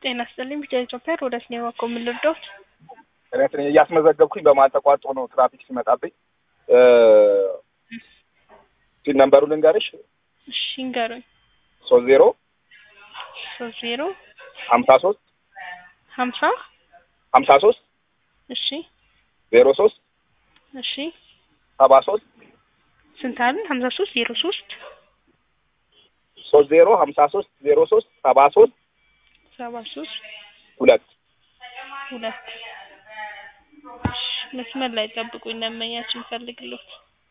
ጤና ይስጥልኝ ቢጫ ኢትዮጵያ ሮዳስ ነው የዋቀው ምን ልርዳዎት? እኔ እያስመዘገብኩኝ በመሀል ተቋርጦ ነው ትራፊክ ሲመጣብኝ ሲል ነንበሩ ልንገርሽ እሺ ይንገሩኝ። ሶስት ዜሮ ሶስት ዜሮ ሀምሳ ሶስት ሀምሳ ሀምሳ ሶስት እሺ ዜሮ ሶስት እሺ ሰባ ሶስት ስንት አለን? ሀምሳ ሶስት ዜሮ ሶስት ሶስት ዜሮ ሀምሳ ሶስት ዜሮ ሶስት ሰባ ሶስት ሰባ ሶስት ሁለት ሁለት እሺ መስመር ላይ ጠብቁኝ ለመኛችን ፈልግሎት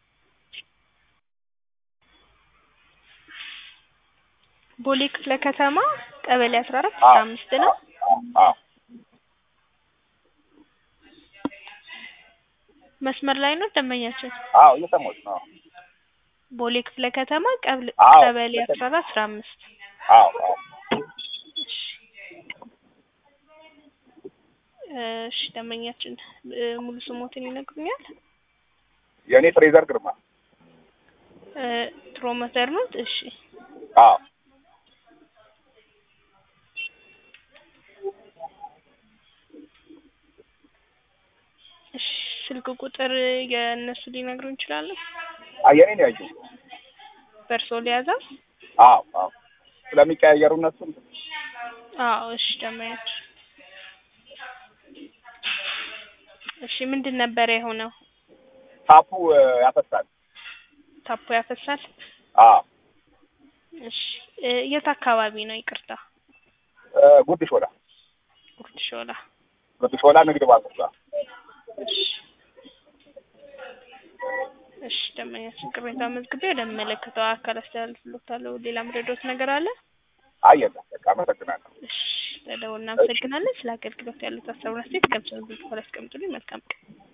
ቦሌ ክፍለ ከተማ ቀበሌ አስራ አራት አስራ አምስት ነው። አዎ መስመር ላይ ነው ደንበኛችን። አዎ እየሰማሁሽ ነው። ቦሌ ክፍለ ከተማ ቀብል- አዎ። ቀበሌ አስራ አራት አስራ አምስት አዎ አዎ እሺ ደንበኛችን እ፣ ሙሉ ስሞትን ይነግሩኛል? የእኔ ፍሬዘር ግርማ እ፣ ፕሮሞተር ነው። እሺ አዎ እሺ ስልክ ቁጥር የእነሱ ሊነግሩ እንችላለን? አይ የእኔ ነው ያየው በእርስዎ ሊያዘው? አዎ አዎ ስለሚቀያየሩ እነሱ አዎ እሺ ደንበኛችን እሺ ምንድን ነበረ የሆነው? ታፑ እ፣ ያፈሳል ታፖ ያፈሳል? አዎ እሺ እ፣ የት አካባቢ ነው? ይቅርታ እ፣ ጉርድ ሾላ ጉርድ ሾላ። ጉርድ ሾላ ንግድ ባንክ ጋር እሺ እሺ ደንበኛችን ቅሬታ መዝግቤ ወደሚመለከተው አካል አስተላልፍሎታለሁ። ሌላ ምረዶት ነገር አለ? አይ የለም በቃ አመሰግናለሁ እሺ ለደውል እናመሰግናለን። ስለ አገልግሎት ያሉት ሀሳብና አስተያየት ከምስሉ በኋላ ያስቀምጡልኝ። መልካም ቀን